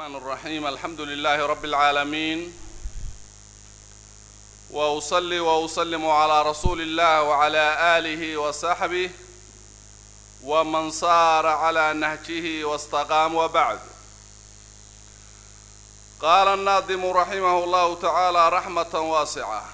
الرحمن الرحيم الحمد لله رب العالمين واصلي واسلم على رسول الله وعلى اله وصحبه ومن صار على نهجه واستقام وبعد قال الناظم رحمه الله تعالى رحمه واسعه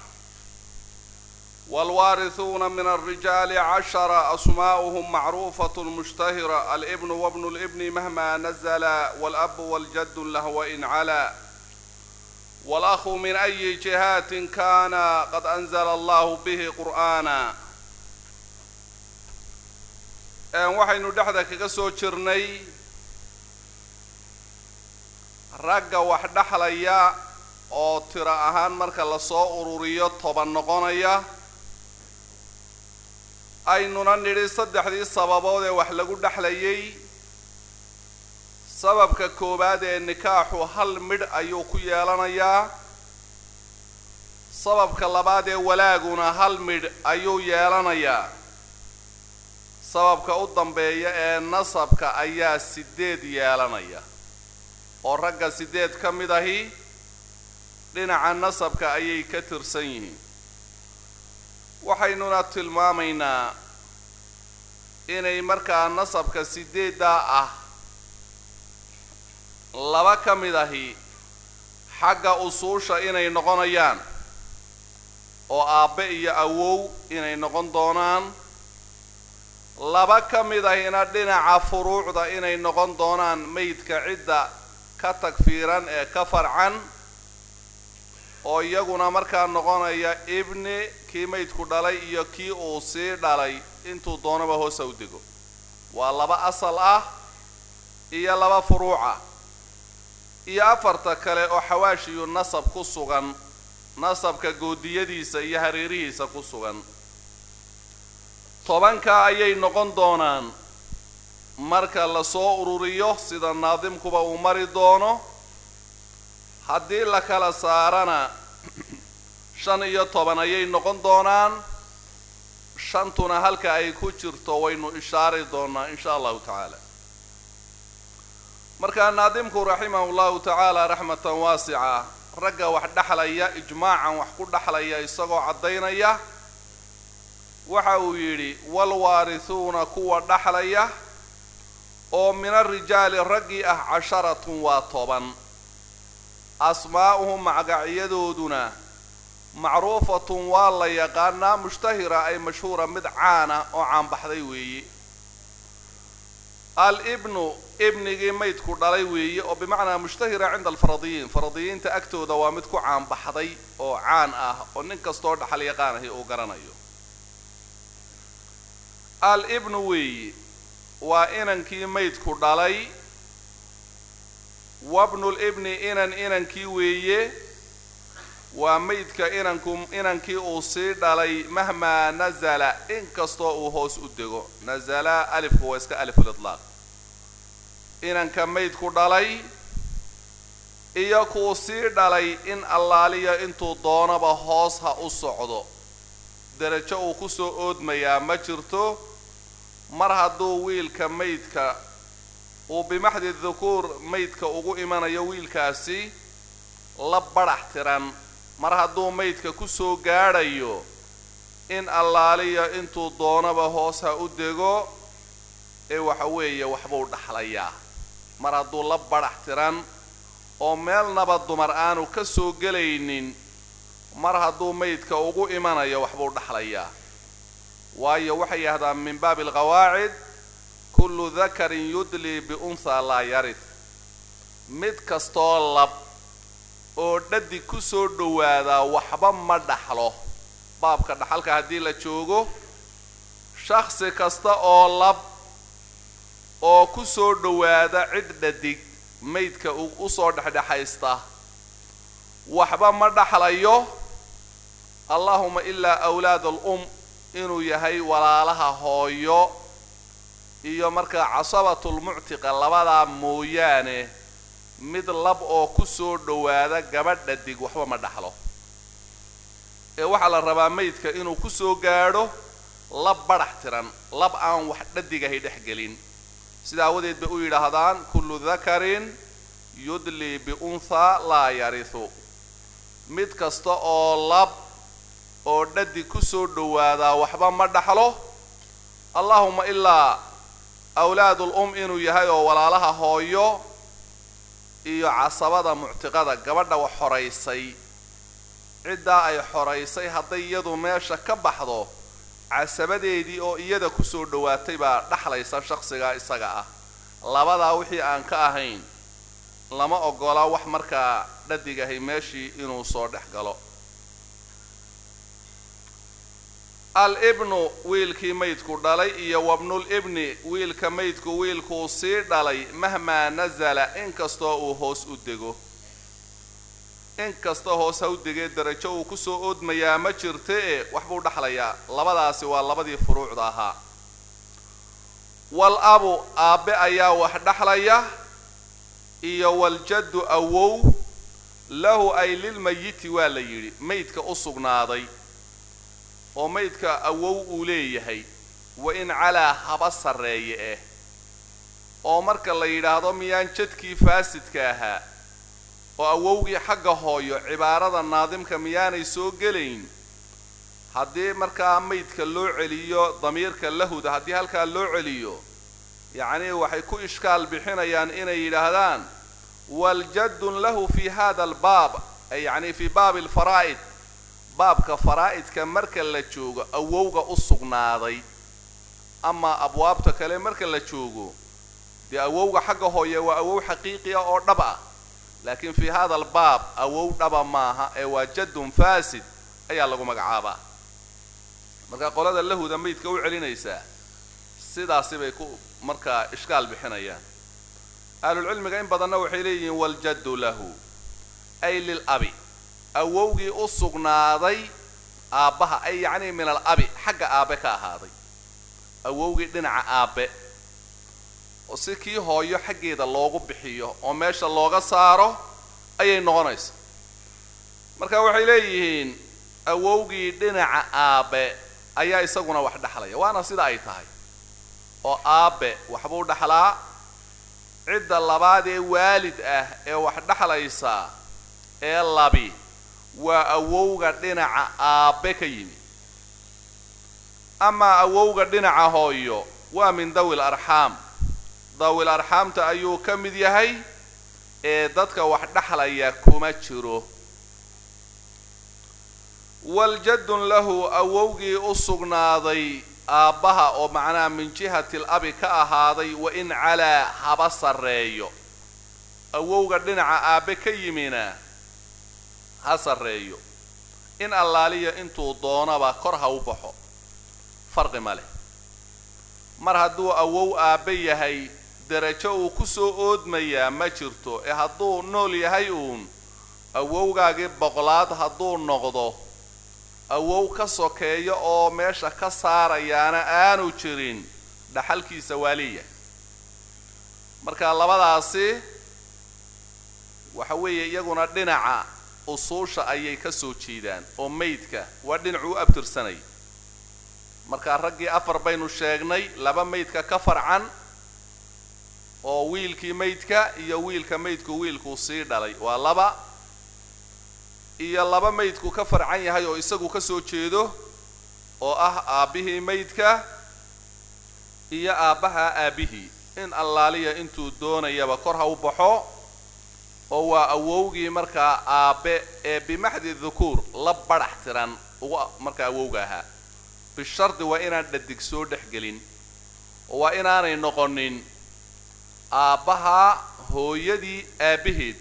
والوارثون من الرجال عشر أسماؤهم معروفة مشتهرة الابن وابن الابن مهما نزل والأب والجد له وإن علا والأخ من أي جهات كان قد أنزل الله به قرآنا waxaynu dhexda kaga soo jirnay ragga wax dhexlaya oo tiro ahaan marka lasoo ururiyo toban noqonaya aynuna nidhi saddexdii sababood ee wax lagu dhexlayay sababka koowaad ee nikaaxu hal midh ayuu ku yeelanayaa sababka labaad ee walaaguna hal midh ayuu yeelanayaa sababka u dambeeya ee nasabka ayaa sideed yeelanaya oo ragga sideed ka mid ahi dhinaca nasabka ayay ka tirsan yihiin waxaynuna tilmaamaynaa inay markaa nasabka sideeddaa ah laba ka mid ahi xagga usuusha inay noqonayaan oo aabbe iyo awow inay noqon doonaan laba ka mid ahina dhinaca furuucda inay noqon doonaan meydka cidda ka tagfiiran ee ka farcan oo iyaguna markaa noqonaya ibni kii maydku dhalay iyo kii uu sii dhalay intuu doonaba hoosa u dego waa laba asal ah iyo laba furuuca iyo afarta kale oo xawaashiyu nasab ku sugan nasabka goodiyadiisa iyo hareerihiisa ku sugan tobanka ayay noqon doonaan marka lasoo ururiyo sida naadimkuba uu mari doono haddii la kala saarana shan iyo toban ayay noqon doonaan shantuna halka ay ku jirto waynu ishaari doonaa insha allahu tacaala markaa naadimku raximahu llahu tacaala raxmatan waasica ragga wax dhexlaya ijmaacan wax ku dhexlaya isagoo caddaynaya waxa uu yidhi walwaarisuuna kuwa dhexlaya oo min arijaali raggii ah casharatun waa toban asmaa'uhum magacyadooduna macruufatun waa la yaqaanaa mushtahira ay mashhuura mid caana oo caanbaxday weeye al-ibnu ibnigii maydku dhalay weeye oo bimacnaa mushtahira cinda alfaradiyiin faradiyiinta agtooda waa mid ku caanbaxday oo caan ah oo nin kastoo dhaxal yaqaanahi uu garanayo al-ibnu weeye waa inankii maydku dhalay wabnul ibni inan inankii weeye waa maydka inanku inankii uu sii dhalay mahmaa nazala inkastoo uu hoos u dego nazala alifku waa iska alifulitlaaq inanka maydku dhalay iyo kuu sii dhalay in allaaliya intuu doonaba hoos ha u socdo derajo uu kusoo oodmayaa ma jirto mar hadduu wiilka maydka uu bimaxdi dukuur maydka ugu imanayo wiilkaasi la badhax tiran mar hadduu maydka kusoo gaadhayo in allaaliya intuu doonaba hoos ha u dego ee waxa weeye waxbuu dhaxlayaa mar hadduu la badhax tiran oo meelnaba dumar aanu ka soo gelaynin mar hadduu maydka ugu imanayo waxbuu dhaxlayaa waayo waxay yidhahdaan min baabi alqawaacid kullu dakarin yudlii biunthaa laa yarid mid kastoo lab oo dhadig ku soo dhowaadaa waxba ma dhaxlo baabka dhaxalka haddii la joogo shakhsi kasta oo lab oo ku soo dhowaada cid dhadig maydka usoo dhexdhexaysta waxba ma dhaxlayo allahuma ilaa awlaad al-um inuu yahay walaalaha hooyo iyo markaa casabatulmuctiqa labadaa mooyaane mid lab oo ku soo dhowaada gabadh dhadig waxba ma dhaxlo ee waxaa la rabaa maydka inuu ku soo gaadho lab badhax tiran lab aan wax dhadigahay dhex gelin sida awadeed bay u yidhaahdaan kullu dakarin yudlii biunthaa laa yarihu mid kasta oo lab oo dhadi kusoo dhowaadaa waxba ma dhaxlo allahuma ilaa awlaadul um inuu yahay oo walaalaha hooyo iyo casabada muctiqada gabadha wax xoraysay ciddaa ay xoraysay hadday iyadu meesha ka baxdo casabadeedii oo iyada kusoo dhowaatay baa dhaxlaysa shaqsigaa isaga ah labadaa wixii aan ka ahayn lama ogola wax markaa dhadigahay meeshii inuu soo dhex galo al ibnu wiilkii maydku dhalay iyo wabnul ibni wiilka maydku wiilkuu sii dhalay mahmaa nasala inkastoo uu hoos u dego inkasta hoos ha u degee darajo uu kusoo oodmayaa ma jirta e waxbuu dhaxlayaa labadaasi waa labadii furuucda ahaa wal abu aabbe ayaa wax dhaxlaya iyo waljaddu awow lahu ay lilmayiti waa la yidhi maydka u sugnaaday oo maydka awow uu leeyahay wa in calaa haba sarreeye eh oo marka la yidhaahdo miyaan jadkii faasidka ahaa oo awowgii xagga hooyo cibaarada naadimka miyaanay soo gelayn haddii markaa maydka loo celiyo damiirka lahuda haddii halkaa loo celiyo yacnii waxay ku ishkaal bixinayaan inay yidhaahdaan waljaddun lahu fi hada albaab ay yacni fii baabi alfaraa'id baabka faraa'idka marka la joogo awowga u sugnaaday amaa abwaabta kale marka la joogo dee awowga xagga hooye waa awow xaqiiqiya oo dhab ah laakiin fii hada albaab awow dhaba maaha ee waa jaddun faasid ayaa lagu magacaabaa marka qolada lahuda maydka u celinaysaa sidaasi bay ku markaa ishkaal bixinayaan ahlulcilmiga in badanna waxay leeyihiin waljaddu lahu ay lil abi awowgii u sugnaaday aabbaha ay yacnii min al abi xagga aabe ka ahaaday awowgii dhinaca aabe oo si kii hooyo xaggeeda loogu bixiyo oo meesha looga saaro ayay noqonaysa marka waxay leeyihiin awowgii dhinaca aabe ayaa isaguna wax dhexlaya waana sida ay tahay oo aabe waxbuu dhexlaa cidda labaad ee waalid ah ee wax dhexlaysa ee labi waa awowga dhinaca aabe ka yimi amaa awowga dhinaca hooyo waa min dawil arxaam dawil arxaamta ayuu ka mid yahay ee dadka wax dhexlaya kuma jiro waljaddun lahu awowgii u sugnaaday aabbaha oo macnaha min jihati l abi ka ahaaday wa in calaa haba sarreeyo awowga dhinaca aabe ka yimina ha sarreeyo in allaaliya intuu doonaba kor ha u baxo farqi ma leh mar hadduu awow aabe yahay derajo uu kusoo oodmayaa ma jirto ee hadduu nool yahay uun awowgaagii boqolaad hadduu noqdo awow ka sokeeyo oo meesha ka saarayaana aanu jirin dhaxalkiisa waa leeyahay marka labadaasi waxa weeye iyaguna dhinaca usuusha ayay ka soo jeedaan oo maydka waa dhinacuu u abtirsanay markaa raggii afar baynu sheegnay laba maydka ka farcan oo wiilkii maydka iyo wiilka maydku wiilkuu sii dhalay waa laba iyo laba maydku ka farcan yahay oo isagu ka soo jeedo oo ah aabbihii maydka iyo aabbaha aabbihii in allaaliya intuu doonayaba kor ha u baxo oo waa awowgii markaa aabbe ee bimaxdi dhukuur la badhax tiran uga markaa awowga ahaa bishardi waa inaan dhadig soo dhex gelin oo waa inaanay noqonin aabbaha hooyadii aabbaheed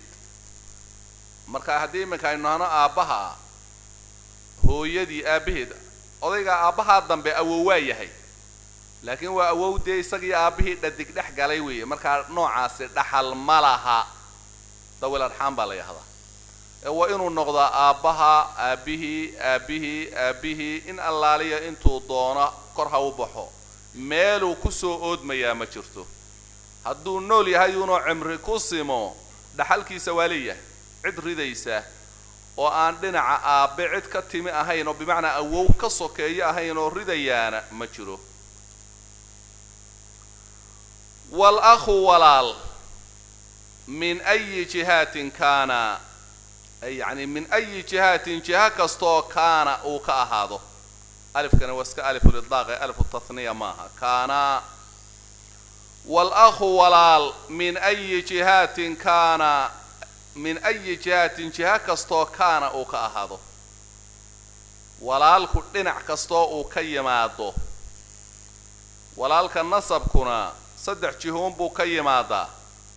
marka haddii iminka aynu nahno aabbaha hooyadii aabbaheed odayga aabbahaa dambe awow waa yahay laakiin waa awow dee isagii aabbihii dhadig dhex galay weeye markaa noocaasi dhaxal ma laha dawil arxaam baa la yahdaa ee waa inuu noqdaa aabbaha aabbihii aabbihii aabbihii in allaaliya intuu doono kor ha u baxo meeluu kusoo oodmayaa ma jirto hadduu nool yahay uunoo cimri ku simo dhaxalkiisa waa leeyahay cid ridaysa oo aan dhinaca aabbe cid ka timi ahayn oo bimacnaa awow ka sokeeyo ahayn oo ridayaana ma jiro wal akhu walaal min ayi jihaatin kaana yani min ayi jihaatin jiha kastoo kaana uu ka ahaado alifkani waa iska alifulidlaaq ee alifu tathniya maaha kaana wal-akhu walaal min ayi jihaatin kaana min ayi jihaatin jiha kastoo kaana uu ka ahaado walaalku dhinac kastoo uu ka yimaado walaalka nasabkuna saddex jihoon buu ka yimaadaa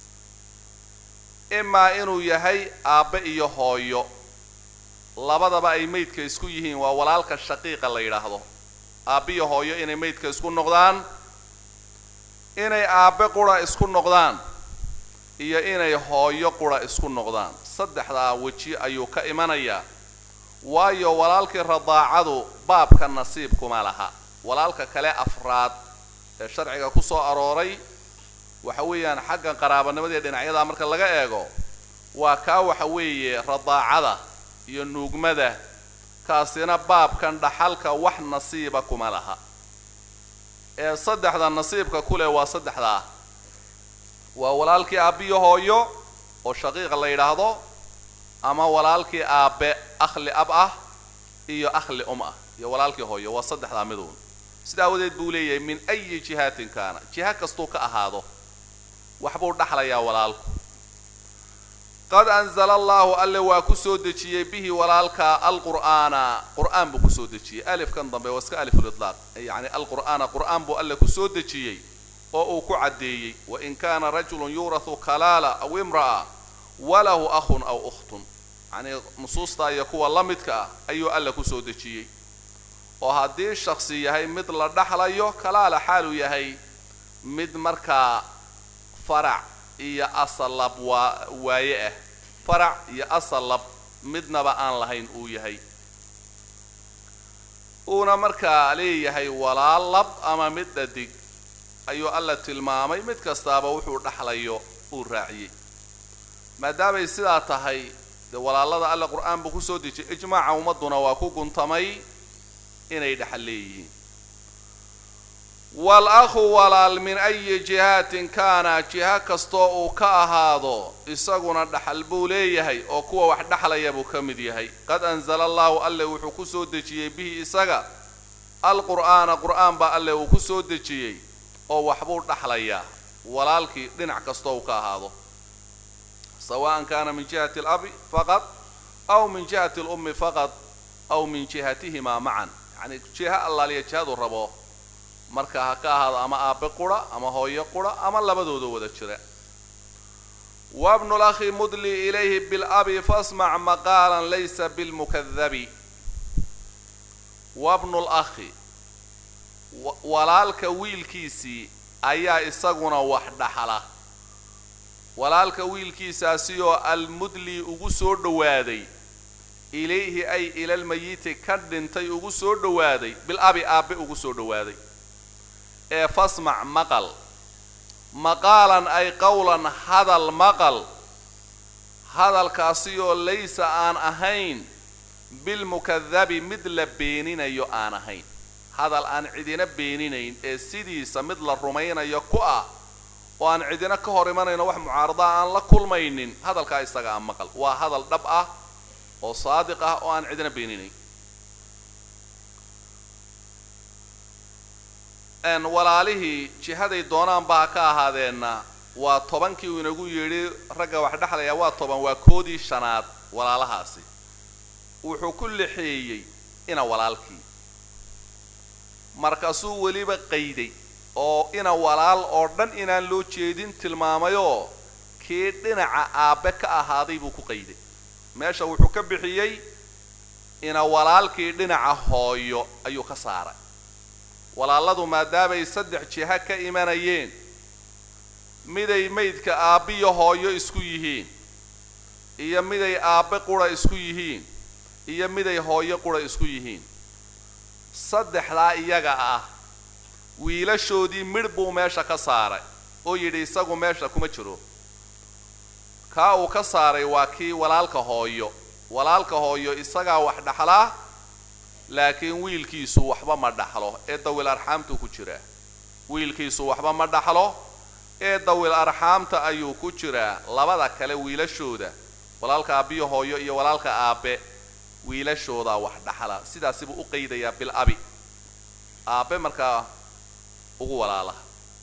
imaa inuu yahay aabbe iyo hooyo labadaba ay maydka isku yihiin waa walaalka shaqiiqa la yidhaahdo aabbe iyo hooyo inay maydka isku noqdaan inay aabbe qura isku noqdaan iyo inay hooyo qura isku noqdaan saddexdaa weji ayuu ka imanayaa waayo walaalkii radaacadu baabka nasiibkuma laha walaalka kale afraad ee sharciga ku soo arooray waxa weeyaan xagga qaraabanimada iyo dhinacyadaa marka laga eego waa kaa waxa weeye radaacada iyo nuugmada kaasina baabkan dhaxalka wax nasiiba kuma laha ee saddexda nasiibka ku leh waa saddexdaa waa walaalkii aabbiyo hooyo oo shaqiiqa la yidhaahdo ama walaalkii aabbe akhli ab ah iyo akhli um ah iyo walaalkii hooyo waa saddexdaa miduun sida awadeed buu leeyahay min ayi jihaatin kaana jiha kastuu ka ahaado waxbuu dhaxlayaa walaalku qad anzala allahu alle waa ku soo dejiyey bihi walaalka alqur'aana qur'aan buu kusoo dejiyey alifkan dambe waa iska alifulidlaaq yacni alqur'aana qur'aan buu alle kusoo dejiyey oo uu ku caddeeyey wain kaana rajulun yuurahu kalaala aw imra'a walahu akhun aw ukhtun yacnii nusuustaa iyo kuwa la midka ah ayuu alle kusoo dejiyey oo haddii shaksi yahay mid la dhaxlayo kalaala xaaluu yahay mid markaa farac iyo asalab waa waaye ah farac iyo asalab midnaba aan lahayn uu yahay uuna markaa leeyahay walaal lab ama mid dhadig ayuu alla tilmaamay mid kastaaba wuxuu dhaxlayo uu raaciyey maadaamay sidaa tahay dee walaalada alle qur-aan buu kusoo dejiyay ijmaaca ummadduna waa ku guntamay inay dhexal leeyihiin wal akhu walaal min ayi jihaatin kaana jiha kastoo uu ka ahaado isaguna dhaxal buu leeyahay oo kuwa wax dhexlaya buu ka mid yahay qad anzala allahu alle wuxuu kusoo dejiyey bihi isaga alqur'aana qur'aan baa alle uu kusoo dejiyey oo waxbuu dhaxlayaa walaalkii dhinac kastoo uu ka ahaado sawaan kana min jihati alabi faqad aw min jihati alummi faqad aw min jihatihimaa macan yacni jiha allaaliya jihadu rabo marka ha ka ahaado ama aabe qura ama hooyo qura ama labadooda wada jira wabnu lakhi mudli ilayhi bilabi fasmac maqaalan laysa bilmukadabi wabnu lakhi walaalka wiilkiisii ayaa isaguna wax dhaxla walaalka wiilkiisaasi oo almudli ugu soo dhowaaday ilayhi ay ilalmayiti ka dhintay ugu soo dhowaaday bilabi aabe ugu soo dhowaaday ee fasmac maqal maqaalan ay qowlan hadal maqal hadalkaasi oo laysa aan ahayn bilmukadabi mid la beeninayo aan ahayn hadal aan cidina beeninayn ee sidiisa mid la rumaynayo ku ah oo aan cidina ka hor imanayno wax mucaaradaa aan la kulmaynin hadalkaa isaga aan maqal waa hadal dhab ah oo saadiq ah oo aan cidina beeninayn walaalihii jihaday doonaanba ha ka ahaadeenna waa tobankii uu inagu yidhi ragga wax dhexlaya waa toban waa koodii shanaad walaalahaasi wuxuu ku lixeeyey ina walaalkii markaasuu weliba qayday oo ina walaal oo dhan inaan loo jeedin tilmaamayoo kii dhinaca aabbe ka ahaaday buu ku qayday meesha wuxuu ka bixiyey ina walaalkii dhinaca hooyo ayuu ka saaray walaaladu maadaamay saddex jiha ka imanayeen miday maydka aabbiyo hooyo isku yihiin iyo miday aabbe qura isku yihiin iyo miday hooyo qura isku yihiin saddexdaa iyaga ah wiilashoodii midh buu meesha ka saaray oo yidhi isagu meesha kuma jiro kaa uu ka saaray waa kii walaalka hooyo walaalka hooyo isagaa wax dhaxlaa laakiin wiilkiisu waxba ma dhaxlo ee dawil arxaamtuu ku jiraa wiilkiisu waxba ma dhaxlo ee dawil arxaamta ayuu ku jiraa labada kale wiilashooda walaalka aabbiyo hooyo iyo walaalka aabe wiilashoodaa wax dhaxla sidaasi buu u qaydayaa bil abi aabe markaa ugu walaala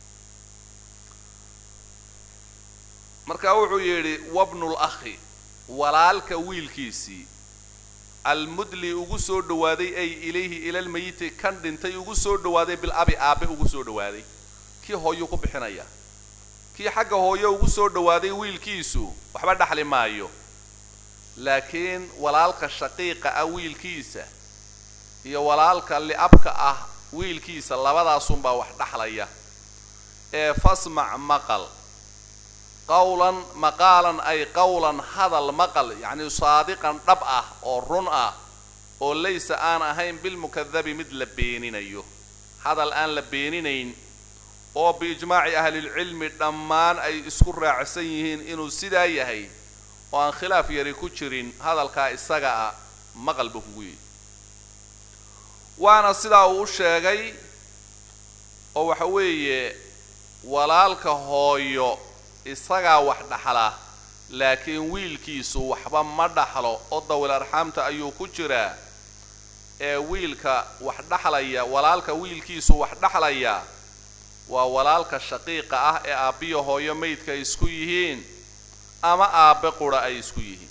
marka wuxuu yidhi wabnul akhi walaalka wiilkiisii almudli ugu soo dhawaaday ay ilayhi ilalmayiti kan dhintay ugu soo dhawaaday bil abi aabe ugu soo dhawaaday kii hooyuu ku bixinaya kii xagga hooyo ugu soo dhawaaday wiilkiisu waxba dhaxli maayo laakiin walaalka shaqiiqa ah wiilkiisa iyo walaalka li'abka ah wiilkiisa labadaasunbaa wax dhaxlaya ee fasmac maqal qawlan maqaalan ay qawlan hadal maqal yacni saadiqan dhab ah oo run ah oo laysa aan ahayn bilmukadabi mid la beeninayo hadal aan la beeninayn oo biijmaaci ahlilcilmi dhammaan ay isku raacsan yihiin inuu sidaa yahay oo aan khilaaf yari ku jirin hadalkaa isaga ah maqal buu kugu yihi waana sidaa uu u sheegay oo waxa weeye walaalka hooyo isagaa wax dhaxla laakiin wiilkiisu waxba ma dhaxlo oo dawil arxaamta ayuu ku jiraa ee wiilka wax dhaxlaya walaalka wiilkiisu wax dhaxlaya waa walaalka shaqiiqa ah ee aabbiyo hooyo maydka ay isku yihiin ama aabbe qura ay isku yihiin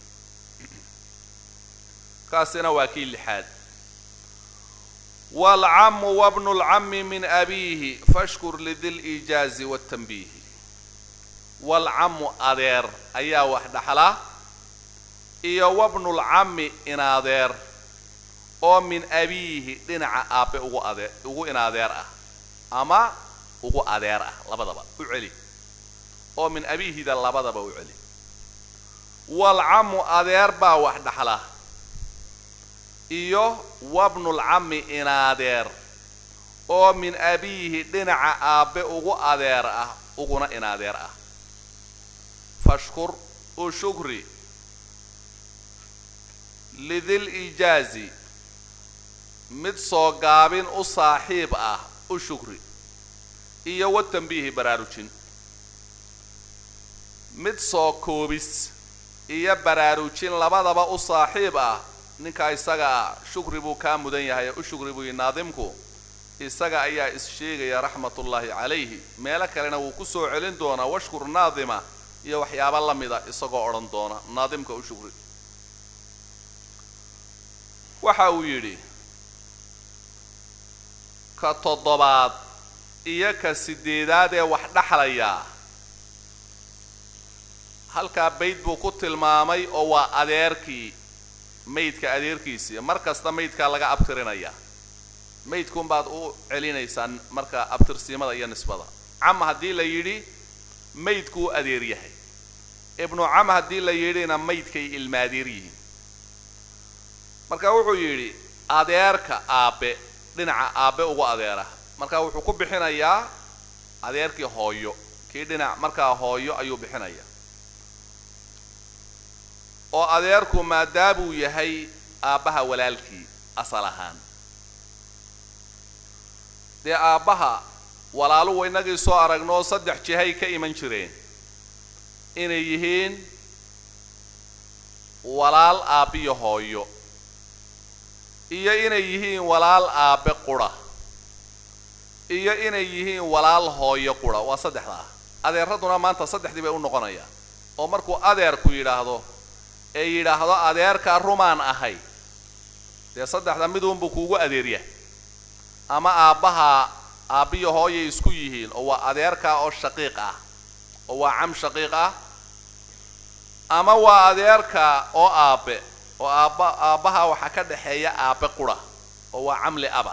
kaasina waa kii lixaad waalcamu wabnu lcami min abiihi fashkur lidi liijaazi waatanbiihi waalcamu adeer ayaa wax dhaxla iyo wabnulcami inadeer oo min abiihi dhinaca aabbe ugu adeer ugu inadeer ah ama ugu adeer ah labadaba u celi oo min abiihida labadaba u celi waalcamu adeer baa wax dhaxla iyo wabnulcami inaadeer oo min abiihi dhinaca aabbe ugu adeer ah uguna inaadeer ah fashkur u shukri lidil ijaazi mid soo gaabin u saaxiib ah u shukri iyo watanbiihi baraarujin mid soo koobis iyo baraarujin labadaba u saaxiib ah ninkaa isaga ah shukri buu kaa mudan yahay u shukri buu yihi naadimku isaga ayaa is sheegaya raxmatullaahi calayhi meelo kalena wuu ku soo celin doonaa washkur naadima iyo waxyaabo la mida isagoo odhan doona naadimka u shukri waxa uu yidhi ka toddobaad iyo ka sideedaad ee wax dhaxlayaa halkaa bayd buu ku tilmaamay oo waa adeerkii maydka adeerkiisii mar kasta maydkaa laga abtirinaya maydkunbaad u celinaysaan marka abtirsiimada iyo nisbada cam haddii la yidhi maydkuu adeer yahay ibnu cam haddii la yidhina maydkay ilmaadeer yihiin marka wuxuu yidhi adeerka aabbe dhinaca aabbe ugu adeera marka wuxuu ku bixinayaa adeerkii hooyo kii dhinac markaa hooyo ayuu bixinaya oo adeerku maadaamuu yahay aabbaha walaalkii asal ahaan dee aabbaha walaaluhu inagii soo aragnoo saddex jihay ka iman jireen inay yihiin walaal aabbiyo hooyo iyo inay yihiin walaal aabbe qura iyo inay yihiin walaal hooyo qura waa saddexdaa adeeraduna maanta saddexdii bay u noqonayaan oo markuu adeerku yidhaahdo ee yidhaahdo adeerkaa rumaan ahay dee saddexda miduunbuu kuugu adeeryahay ama aabbaha aabbiyo hooyay isku yihiin oo waa adeerkaa oo shaqiiq ah oo waa cam shaqiiq ah ama waa adeerka oo aabbe oo aabba aabbaha waxaa ka dhexeeya aabbe qura oo waa camli aba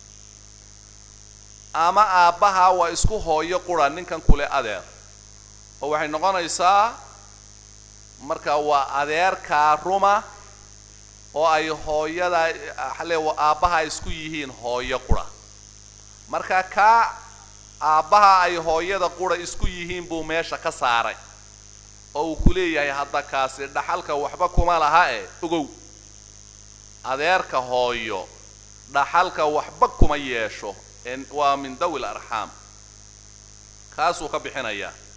ama aabbaha waa isku hooyo qura ninkan kule adeer oo waxay noqonaysaa marka waa adeerkaa ruma oo ay hooyada le aabbaha isku yihiin hooyo qura marka kaa aabbaha ay hooyada qura isku yihiin buu meesha ka saaray oo uu ku leeyahay hadda kaasi dhaxalka waxba kuma laha e ogow adeerka hooyo dhaxalka waxba kuma yeesho waa min dawi l arxaam kaasuu ka bixinayaa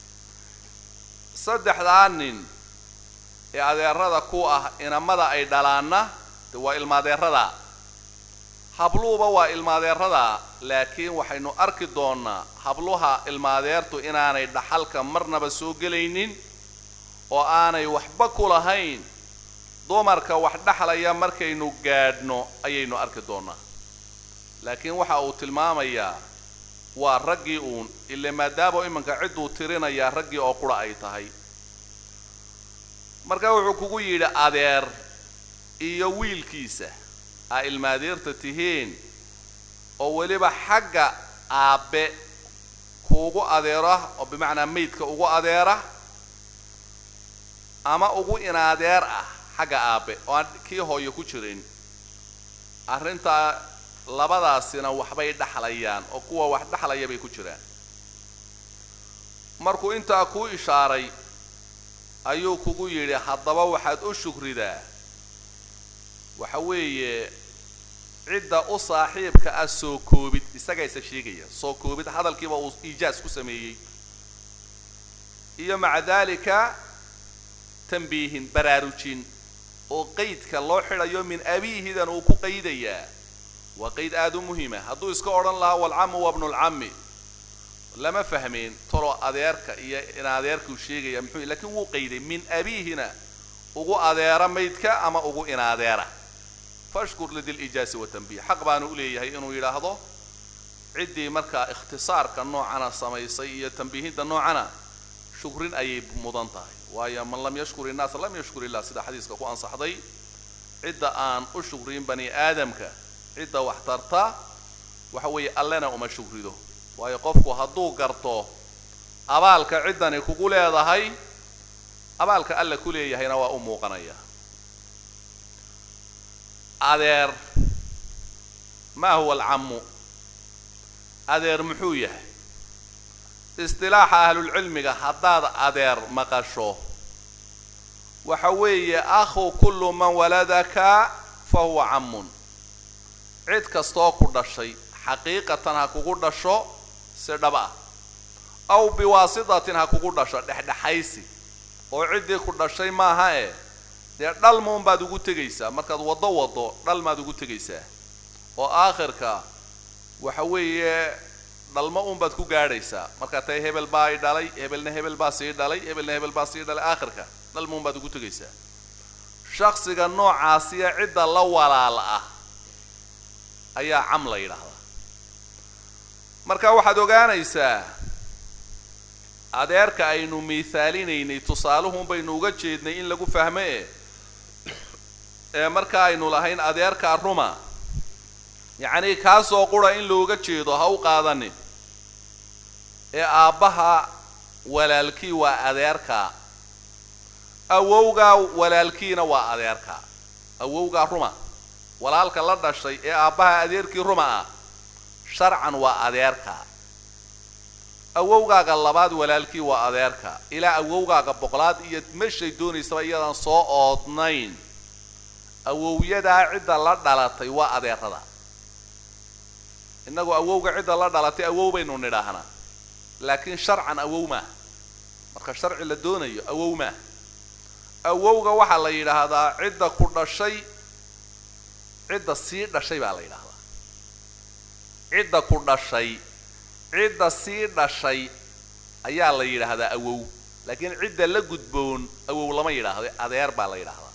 saddexdaa nin ee adeerada ku ah inamada ay dhalaanna de waa ilmaadeerada habluuba waa ilmaadeerada laakiin waxaynu arki doonnaa habluha ilmaadeertu inaanay dhaxalka marnaba soo gelaynin oo aanay waxba ku lahayn dumarka wax dhexlaya markaynu gaadhno ayaynu arki doonnaa laakiin waxa uu tilmaamayaa waa raggii uun ile maadaama iminka cidduu tirinayaa raggii oo qura ay tahay marka wuxuu kugu yidhi adeer iyo wiilkiisa aa ilmaadeerta tihiin oo weliba xagga aabbe kuugu adeera oo bimacnaa maydka ugu adeera ama ugu inaadeer ah xagga aabbe oo aan kii hooyo ku jirin arrintaa labadaasina waxbay dhexlayaan oo kuwa wax dhexlaya bay ku jiraan markuu intaa kuu ishaaray ayuu kugu yidhi haddaba waxaad u shukridaa waxa weeye cidda u saaxiibka ah soo koobid isagaa isa sheegaya soo koobid hadalkiiba uu iijaas ku sameeyey iyo maca daalika tambiihin baraarujin oo qaydka loo xidhayo min abiihidan uu ku qaydayaa waa qayd aada u muhiima hadduu iska odhan lahaa walcamu wa bnulcammi lama fahmeen tolo adeerka iyo in adeerkuu sheegaya muxuu lakiin wuu qayday min abiihina ugu adeera maydka ama ugu inaadeera fashkur lidilijaasi watanbiih xaq baanu u leeyahay inuu yidhaahdo ciddii markaa ikhtisaarka noocana samaysay iyo tambiihinta noocana shukrin ayay mudan tahay waayo man lam yashkur innaasa lam yashkur illah sida xadiiska ku ansaxday cidda aan u shukrin bani aadamka cidda wax tarta waxa weeye allena uma shukrido waayo qofku hadduu garto abaalka ciddani kugu leedahay abaalka alla ku leeyahayna waa u muuqanaya adeer maa huwa alcammu adeer muxuu yahay istilaaxa ahlulcilmiga haddaad adeer maqasho waxa weeye akhu kullu man waladaka fa huwa cammun cid kastoo ku dhashay xaqiiqatan ha kugu dhasho si dhab ah aw biwaasitatin ha kugu dhasho dhexdhexaysi oo ciddii ku dhashay maaha e dee dhalmuun baad ugu tegaysaa markaad waddo waddo dhalmaad ugu tegaysaa oo aakhirka waxa weeye dhalmo uunbaad ku gaadhaysaa markaad tahay hebel baa i dhalay hebelna hebel baa sii dhalay hebelna hebel baa sii dhalay aakhirka dhalmuun baad ugu tegaysaa shaksiga noocaasiya cidda la walaal ah ayaa cam la yidhaahdaa marka waxaad ogaanaysaa adeerka aynu miithaalinaynay tusaaluhun baynu uga jeednay in lagu fahmo e ee marka aynu lahayn adeerkaa ruma yacnii kaasoo qura in looga jeedo ha u qaadanin ee aabbaha walaalkii waa adeerkaa awowgaa walaalkiina waa adeerkaa awowgaa ruma walaalka la dhashay ee aabbaha adeerkii ruma ah sharcan waa adeerka awowgaaga labaad walaalkii waa adeerka ilaa awowgaaga boqolaad iyo meshay doonaysaba iyadaan soo oodnayn awowyadaa cidda la dhalatay waa adeerada innagu awowga cidda la dhalatay awow baynu nidhaahnaa laakiin sharcan awow maaha marka sharci la doonayo awow maaha awowga waxaa la yidhaahdaa cidda ku dhashay cidda sii dhashay baa la yidhaahdaa cidda ku dhashay cidda sii dhashay ayaa la yidhaahdaa awow laakiin cidda la gudboon awow lama yidhaahdo adeer baa la yidhaahdaa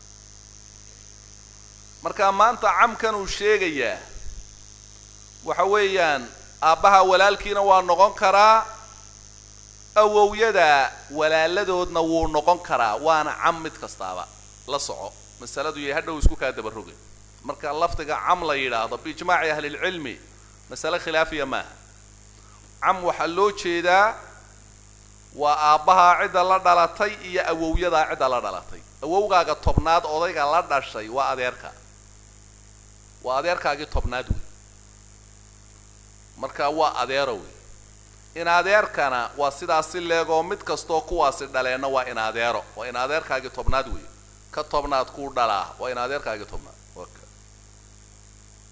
marka maanta camkan uu sheegayaa waxa weeyaan aabbaha walaalkiina waa noqon karaa awowyada walaaladoodna wuu noqon karaa waana cam mid kastaaba la soco masaladu yay hadhow isku kaa dabaroge marka lafdiga cam la yidhaahdo biijmaaci ahlilcilmi masale khilaafiya maaha cam waxaa loo jeedaa waa aabbahaa cidda la dhalatay iyo awowyadaa cidda la dhalatay awowgaaga tobnaad odayga la dhashay waa adeerka waa adeerkaagii tobnaad wey marka waa adeero wey in adeerkana waa sidaas si leegoo mid kastoo kuwaasi dhaleenna waa in adeero waa in adeerkaagii tobnaad wey ka tobnaad kuu dhalaa waa in adeerkaagii tobnaad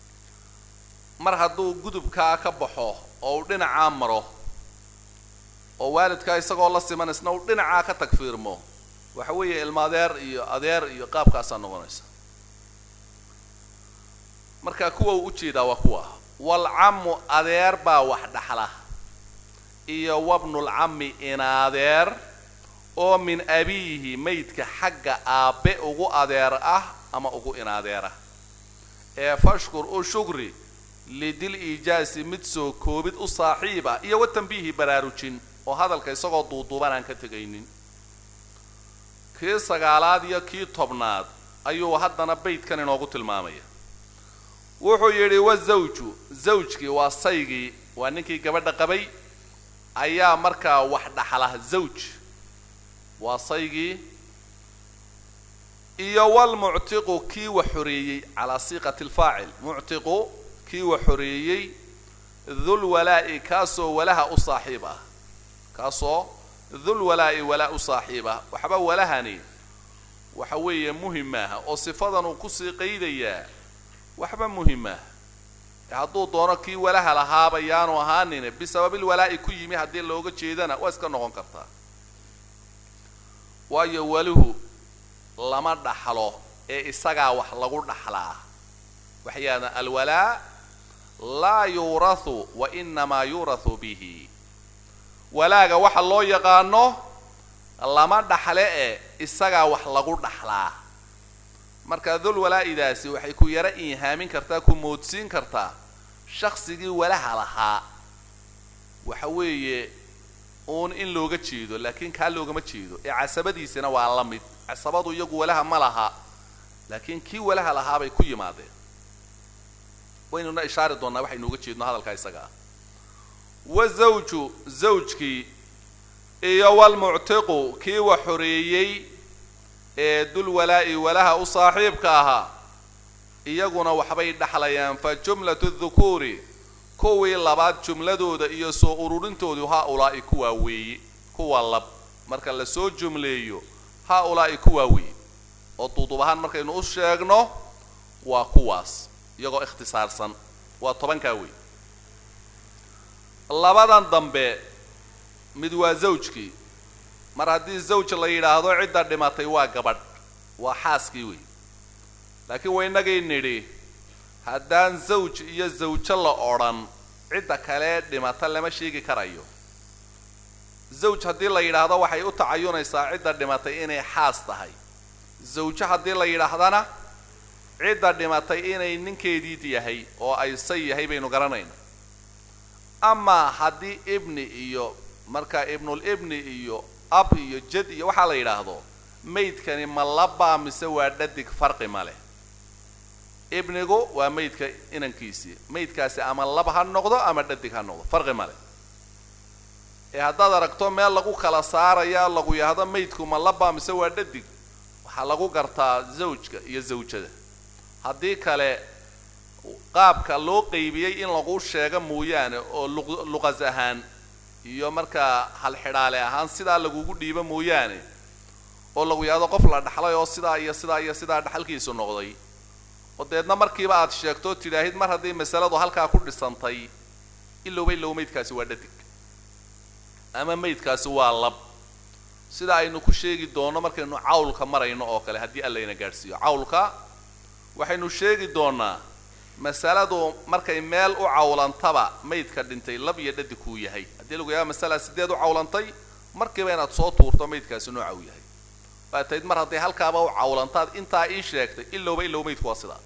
mar hadduu gudubkaa ka baxo oo uu dhinacaa maro oo waalidkaa isagoo la siman isna uu dhinacaa ka tagfiirmo waxa weeye ilma adeer iyo adeer iyo qaabkaasaa noqonaysa marka kuwa uu ujeedaa waa kuwa walcammu adeer baa wax dhaxla iyo wabnulcammi inaadeer oo min abiihi maydka xagga aabbe ugu adeer ah ama ugu inaadeera ee fashkur u shugri lidil iijaasi mid soo koobid u saaxiib ah iyo wa tanbiihi baraarujin oo hadalka isagoo duuduuban aan ka tegaynin kii sagaalaad iyo kii tobnaad ayuu haddana baydkan inoogu tilmaamaya wuxuu yidhi wazawju zawjkii waa saygii waa ninkii gabadha qabay ayaa markaa wax dhaxla zawj waa saygii iyo walmuctiqu kii wa xoreeyey calaa siiqati alfaacil muctiqu kii wa xoreeyey dul walaa'i kaasoo walaha u saaxiib ah kaasoo dul walaa'i walaa u saaxiib ah waxba walahani waxa weeye muhim maaha oo sifadan uu kusii qaydayaa waxba muhim maaha hadduu doono kii walaha lahaaba yaanu ahaanine bisababil walaa'i ku yimi haddii looga jeedana waa iska noqon kartaa waayo waluhu lama dhaxlo ee isagaa wax lagu dhaxlaa waxyaana alwalaa laa yuurathu wa inamaa yuurathu bihi walaaga waxa loo yaqaano lama dhaxle ee isagaa wax lagu dhaxlaa marka dul walaa'idaasi waxay ku yaro iihaamin kartaa ku moodsiin kartaa shaksigii walaha lahaa waxa weeye uun in looga jeedo laakiin kaa loogama jeedo ee casabadiisina waa la mid casabadu iyagu walaha ma laha laakiin kii walaha lahaa bay ku yimaadeen waynuna ishaari doonnaa waxaynu uga jeedno hadalkaa isaga ah wazawju zawjkii iyo walmuctiqu kii wa xoreeyey ee dul walaa'i walaha u saaxiibka ahaa iyaguna waxbay dhaxlayaan fa jumlatu dhukuuri kuwii labaad jumladooda iyo soo ururintoodu haa-ulaa'i kuwaa weeye kuwa lab marka lasoo jumleeyo haa-ulaa'i kuwaa weeye oo duudub ahaan markaynu u sheegno waa kuwaas iyagoo ikhtisaarsan waa tobankaa wey labadan dambe mid waa zawjkii mar haddii zawj la yidhaahdo cidda dhimatay waa gabadh waa xaaskii wey laakiin waynagay nidhi haddaan zawj iyo zawjo la odhan cidda kale dhimata lama sheegi karayo zawj haddii la yidhaahdo waxay u tacayunaysaa cidda dhimatay inay xaas tahay zawjo haddii la yidhaahdana cidda dhimatay inay ninkeedii yahay oo ay say yahay baynu garanayna amaa haddii ibni iyo markaa ibnulibni iyo ab iyo jad iyo waxaa la yidhaahdo maydkani ma labaa mise waa dhadig farqi ma leh ibnigu waa maydka inankiisii maydkaasi ama lab ha noqdo ama dhadig ha noqdo farqi ma leh ee haddaad aragto meel lagu kala saaraya lagu yahdo maydku ma labaa mise waa dhadig waxaa lagu gartaa zawjka iyo zawjada haddii kale qaabka loo qeybiyey in lagu sheego mooyaane oo luqas ahaan iyo markaa halxidhaale ahaan sidaa lagugu dhiibo mooyaane oo lagu yahdo qof la dhaxlay oo sidaa iyo sidaa iyo sidaa dhaxalkiisu noqday oo deedna markiiba aad sheegto tidhaahid mar haddii masaladu halkaa ku dhisantay ilowba ilow maydkaasi waa dhadig ama maydkaasi waa lab sida aynu ku sheegi doono markaynu cawlka marayno oo kale haddii allayna gaadhsiiyo cawlka waxaynu sheegi doonaa masaladu markay meel u cawlantaba maydka dhintay lab iyo dhadig kuu yahay haddii lagu yaaba masala sideed u cawlantay markiiba inaad soo tuurto maydkaasi nooca uu yahay waa tayd mar hadday halkaaba u cawlantaad intaa ii sheegtay ilowba ilow maydku waa sidaa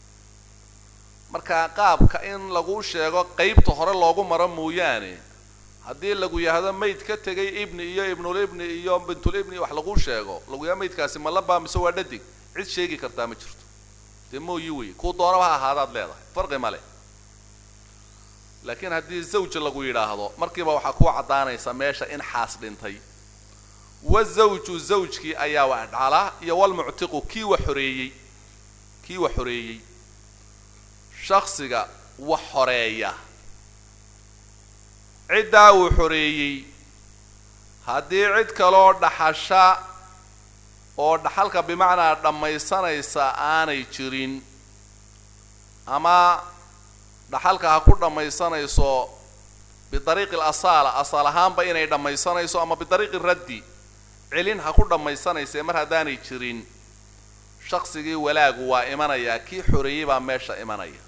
marka qaabka in lagu sheego qeybta hore loogu maro mooyaane haddii lagu yahdo mayd ka tegay ibni iyo ibnulibni iyo bintulibni wax lagu sheego lagu yaha maydkaasi ma labaa mise waa dhadig cid sheegi kartaa ma jirto dee mooyi wey kuu doonaba ha ahaadaad leedahay farqi ma leh laakiin haddii zawj lagu yidhaahdo markiiba waxaa ku caddaanaysa meesha in xaas dhintay wazawju zawjkii ayaa wax dhala iyo walmuctiqu kii wa xoreeyey kii wa xoreeyey shaksiga wax xoreeya ciddaa uu xoreeyey haddii cid kaloo dhaxasha oo dhaxalka bimacnaa dhammaysanaysa aanay jirin ama dhaxalka ha ku dhammaysanayso bidariiqi alasaala asal ahaanba inay dhammaysanayso ama bidariiqi raddi celin ha ku dhammaysanayse mar haddaanay jirin shaqsigii walaagu waa imanayaa kii xoreeyey baa meesha imanaya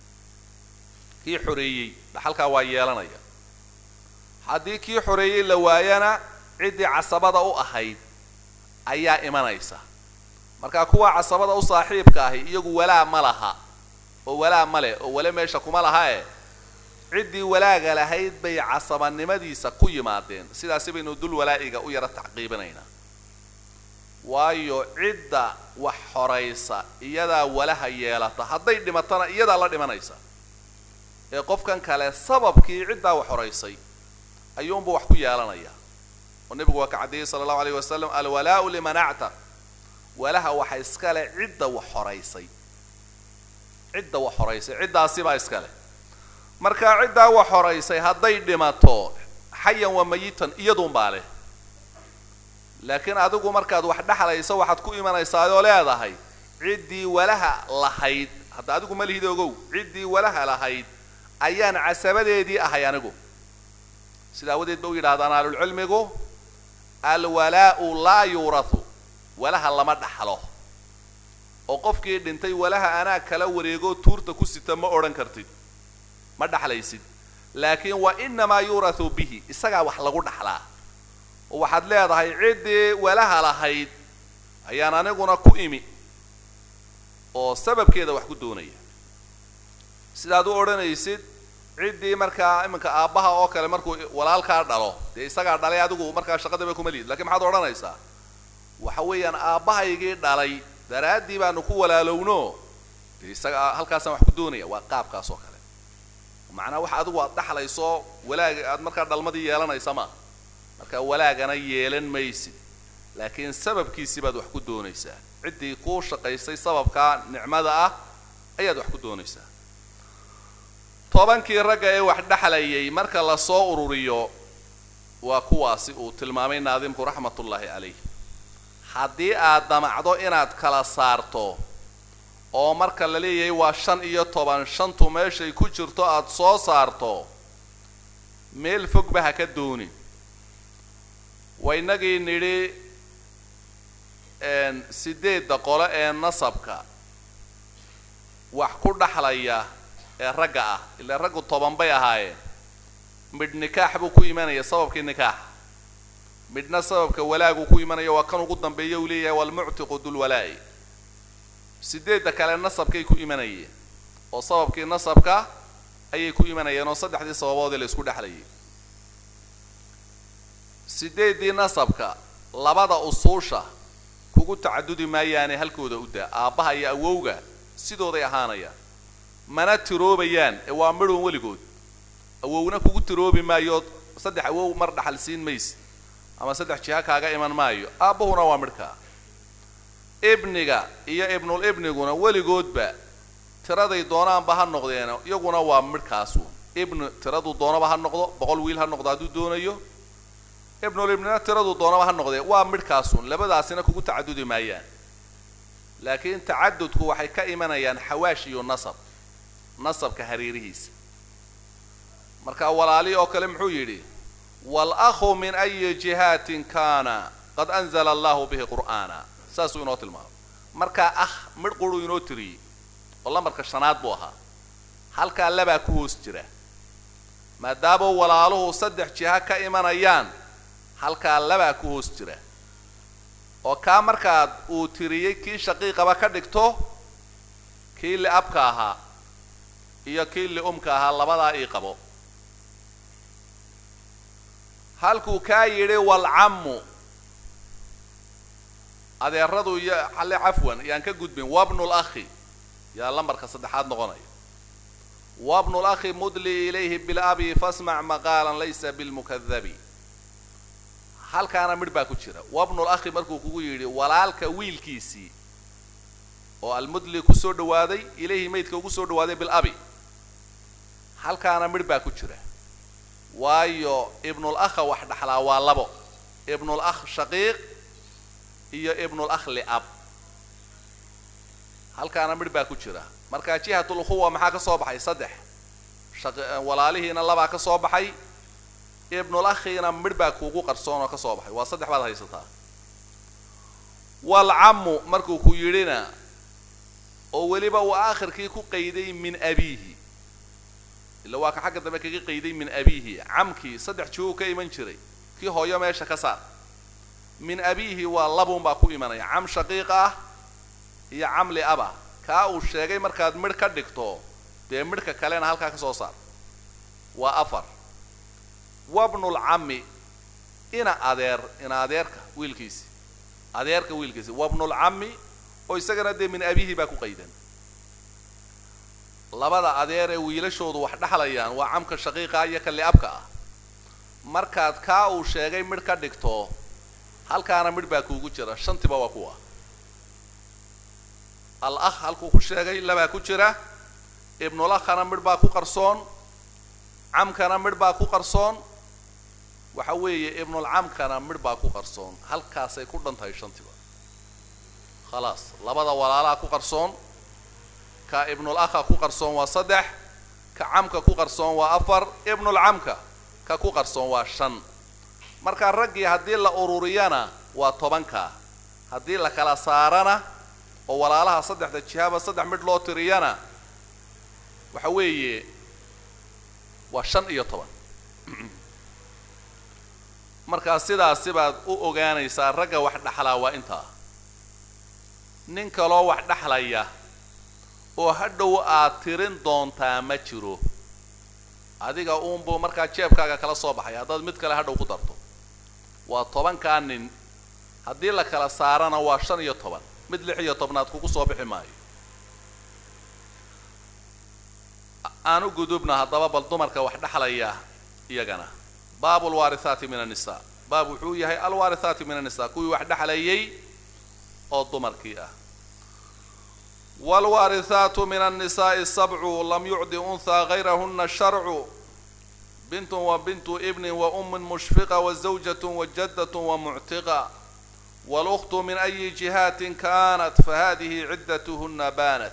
kii xoreeyey dhaxalkaa waa yeelanaya haddii kii xoreeyey la waayana ciddii casabada u ahayd ayaa imanaysa marka kuwa casabada u saaxiibka ahi iyagu walaa ma laha oo walaa ma leh oo wale meesha kuma laha e ciddii walaaga lahayd bay casabanimadiisa ku yimaadeen sidaasi baynu dul walaa'iga u yaro tacqiibinaynaa waayo cidda wax xoraysa iyadaa walaha yeelata hadday dhimatana iyadaa la dhimanaysa ee qofkan kale sababkii ciddaa wax xoraysay ayuunba wax ku yeelanaya oo nebigu waa ka caddeeyey sala allahu alayh wasalam alwalaau liman actaq walaha waxa iskale cidda wax xoraysay cidda wax xoraysay ciddaasibaa iskale markaa ciddaa wax xoraysay hadday dhimato xayan wa mayitan iyaduunbaa leh laakiin adigu markaad wax dhexlayso waxaad ku imanaysaayoo leedahay ciddii walaha lahayd hadda adigu ma lihid ogow ciddii walaha lahayd ayaan casabadeedii ahay anigu sida awadeed ba u yidhahdaan ahlulcilmigu alwalaa'u laa yuurathu walaha lama dhaxlo oo qofkii dhintay walaha anaa kala wareegoo tuurta ku sita ma odhan kartid ma dhaxlaysid laakiin wa inamaa yuurathu bihi isagaa wax lagu dhaxlaa oo waxaad leedahay ciddii walaha lahayd ayaan aniguna ku imi oo sababkeeda wax ku doonaya sidaad u odhanaysid ciddii markaa iminka aabbaha oo kale markuu walaalkaa dhalo dee isagaa dhalay adigu markaa shaqadaba kuma lihid lakiin maxaad odhanaysaa waxa weeyaan aabbahaygii dhalay daraaddii baanu ku walaalowno dee isaga halkaasaan wax ku doonaya waa qaabkaas oo kale macnaa waxa adigu aad dhaxlayso walaaga aad markaa dhalmadii yeelanaysa ma marka walaagana yeelan maysid laakiin sababkiisii baad wax ku doonaysaa ciddii kuu shaqaysay sababkaa nicmada ah ayaad wax ku doonaysaa tobankii ragga ee wax dhexlayay marka lasoo ururiyo waa kuwaasi uu tilmaamay naadimku raxmatullaahi calayh haddii aad damacdo inaad kala saarto oo marka la leeyahay waa shan iyo toban shantu meeshay ku jirto aada soo saarto meel fogba ha ka doonin waynagii nidhi sideedda qole ee nasabka wax ku dhaxlaya ee ragga ah ilaa raggu toban bay ahaayeen midh nikaax buu ku imanaya sababkii nikaaxa midhna sababka walaagu ku imanaya waa kan ugu dambeeya uu leeyahay walmuctiqu dulwalaa'i sideedda kale nasabkay ku imanayeen oo sababkii nasabka ayay ku imanayeen oo saddexdii sababoodii la isku dhexlayay sideeddii nasabka labada usuusha kugu tacadudi maayaane halkooda u daa aabbaha iyo awowga sidooday ahaanayaan mana tiroobayaan ee waa midhoon weligood awowna kugu tiroobi maayo saddex awow mar dhaxal siin maysid ama saddex jiha kaaga iman maayo aabbahuna waa midhkaa ibniga iyo ibnul ibniguna weligoodba tiraday doonaanba ha noqdeen iyaguna waa midhkaasu ibnu tiradu doonaba ha noqdo boqol wiil ha noqdo hadduu doonayo ibnul ibnina tiradu doonaba ha noqdee waa midhkaasun labadaasina kugu tacadudi maayaan laakiin tacadudku waxay ka imanayaan xawaash iyo nasab nasabka hareerihiisa marka walaali oo kale muxuu yidhi wal-akhu min ayi jihaatin kaana qad anzala allahu bihi qur'aana saasuu inoo tilmaamay markaa ah midh quruu inoo tiriyey oo lambarka shanaad buu ahaa halkaa labaa ku hoos jira maadaama walaaluhu saddex jiha ka imanayaan halkaa labaa ku hoos jira oo kaa markaad uu tiriyey kii shaqiiqaba ka dhigto kii liabka ahaa iyo kii liumka ahaa labadaa ii qabo halkuu kaa yidhi walcammu adeeradu iyo xalle cafwan yaan ka gudbin wabnul akhi yaa lambarka saddexaad noqonaya wabnul akhi mudli ilayhi bilabi fasmac maqaalan laysa bilmukadabi halkaana midh baa ku jira wabnul akhi markuu kugu yidhi walaalka wiilkiisii oo almudli kusoo dhawaaday ilayhi maydka ugu soo dhawaaday bilabi halkaana midh baa ku jira waayo ibnul akha wax dhaxlaa waa labo ibnul akh shaqiiq iyo ibnul akh liab halkaana midh baa ku jira marka jihatul ukhuwa maxaa ka soo baxay saddex walaalihiina labaa ka soo baxay ibnul akhiina midh baa kuugu qarsoon oo ka soo baxay waa saddex baad haysataa walcammu markuu ku yidhina oo weliba uu aakhirkii ku qayday min abiihi illa waa ka xagga dambe kaga qayday min abiihi camkii saddex joogu ka iman jiray kii hooyo meesha ka saar min abiihi waa labuun baa ku imanaya cam shaqiiq ah iyo camli aba kaa uu sheegay markaad midh ka dhigto dee midhka kalena halkaa ka soo saar waa afar wabnulcammi ina adeer ina adeerka wiilkiisi adeerka wiilkiisi wabnulcammi oo isagana dee min abiihi baa ku qaydan labada adeer ee wiilashoodu wax dhexlayaan waa camka shaqiiqa iyo ka li'abka ah markaad kaa uu sheegay midh ka dhigto halkaana midh baa kuugu jira shantiba waa kuwa al akh halkuu ku sheegay labaa ku jira ibnulakhana midh baa ku qarsoon camkana midh baa ku qarsoon waxa weeye ibnulcamkana midh baa ku qarsoon halkaasay ku dhan tahay shantiba khalaas labada walaalaha ku qarsoon ka ibnulakha ku qarsoon waa saddex ka camka ku qarsoon waa afar ibnulcamka ka ku qarsoon waa shan markaa raggii haddii la ururiyana waa tobanka haddii la kala saarana oo walaalaha saddexda jihaaba saddex midh loo tiriyana waxa weeye waa shan iyo toban markaa sidaasi baad u ogaanaysaa ragga wax dhexlaa waa intaa nin kaloo wax dhexlaya oo hadhow aad tirin doontaa ma jiro adiga uunbuu markaa jeebkaaga kala soo baxay haddaad mid kale hadhow ku darto waa tobankaa nin haddii la kala saarana waa shan iyo toban mid lix iyo tobnaad kugu soo bixi maayo aan u gudubna haddaba bal dumarka wax dhexlaya iyagana baabu alwaarihaati min annisaa baab wuxuu yahay alwaarihaati min annisaa kuwii wax dhexlayay oo dumarkii ah waalwaarihaatu min annisaa'i sabcu lam yucdi unhaa gayrahuna sharcu bintun wa bintu ibnin wa ummin mushfiqa wa zawjatun wa jaddatun wa muctiqa walukhtu min ayi jihaatin kaanat fahadihi ciddatuhuna baanat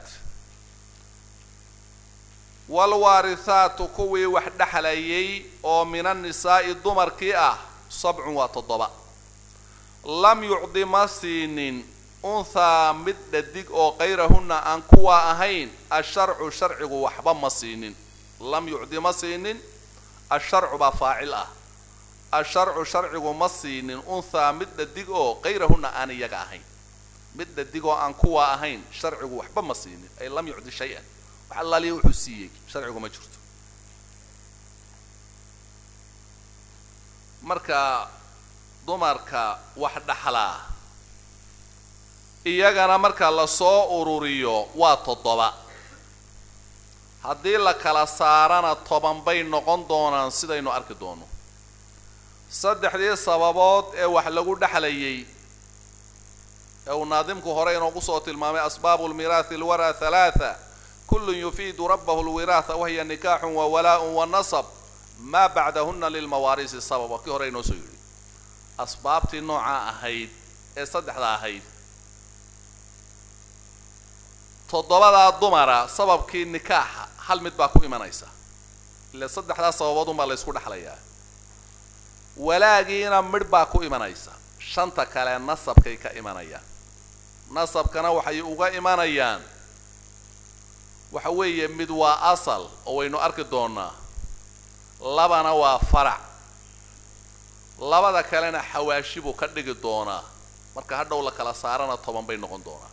waalwaarihaatu kuwii wax dhexlayay oo min annisaa'i dumarkii ah sabcun waa toddoba lam yucdi ma siinin unthaa mid dhadig oo kayrahunna aan kuwaa ahayn asharcu sharcigu waxba ma siinin lam yucdi ma siinin asharcu baa faacil ah asharcu sharcigu ma siinin unthaa mid dhadig oo kayrahunna aan iyaga ahayn mid dhadig oo aan kuwaa ahayn sharcigu waxba ma siinin ay lam yucdi shay-an wax allaaliya wuxuu siiyey sharcigu ma jirto marka dumarka wax dhaxlaa iyagana marka lasoo ururiyo waa toddoba haddii la kala saarana toban bay noqon doonaan sidaynu arki doono saddexdii sababood ee wax lagu dhexlayay ee uu naadimku hore inoogu soo tilmaamay asbaabu lmiraathi alwara halaatha kullun yufiidu rabbahu lwiraatha wahiya nikaaxun wa walaa-un wa nasab maa bacdahuna lilmawaarisi sabab waa kii hore inoo soo yidhi asbaabtii noocaa ahayd ee saddexda ahayd toddobadaa dumara sababkii nikaaxa hal mid baa ku imanaysa ile saddexdaa sababood unbaa la ysku dhexlayaa walaagiina midh baa ku imanaysa shanta kale nasabkay ka imanayaan nasabkana waxay uga imanayaan waxa weeye mid waa asal oo waynu arki doonaa labana waa farac labada kalena xawaashi buu ka dhigi doonaa marka hadhow la kala saarana toban bay noqon doonaa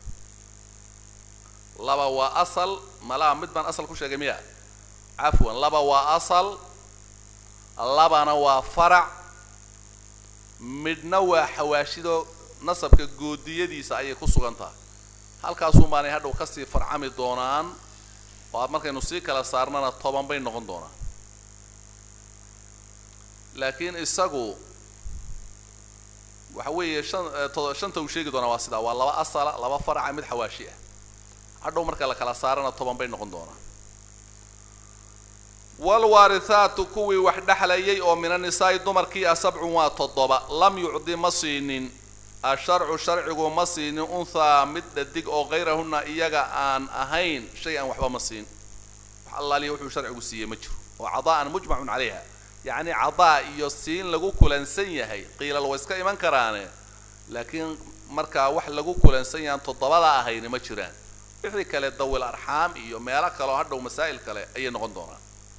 laba waa asal malaa mid baan asal ku sheegay miya cafwan laba waa asal labana waa farac midhna waa xawaashido nasabka goodiyadiisa ayay ku sugan tahay halkaasuun baanay hadhow kasii farcami doonaan oo markaynu sii kala saarnana toban bay noqon doonaan laakiin isagu waxa weeye shan to shanta uu sheegi doonaa waa sidaa waa laba asala laba faraca mid xawaashi ah hadhow marka la kala saarana toban bay noqon doonaan waalwaarihaatu kuwii wax dhexlayay oo min anisaa'i dumarkii ah sabcun waa toddoba lam yucdi ma siinin asharcu sharcigu ma siinin unthaa mid dhadig oo kayrahunna iyaga aan ahayn shay aan waxba ma siin wax allaaliya wuxuu sharcigu siiyey ma jiro oo cadaa'an mujmacun calayha yacni cadaa iyo siin lagu kulansan yahay qiilal way iska iman karaane laakiin markaa wax lagu kulansan yahaan toddobada ahayni ma jiraan wixii kale dawil arxaam iyo meelo kaleo hadhow masaa'il kale ayay noqon doonaan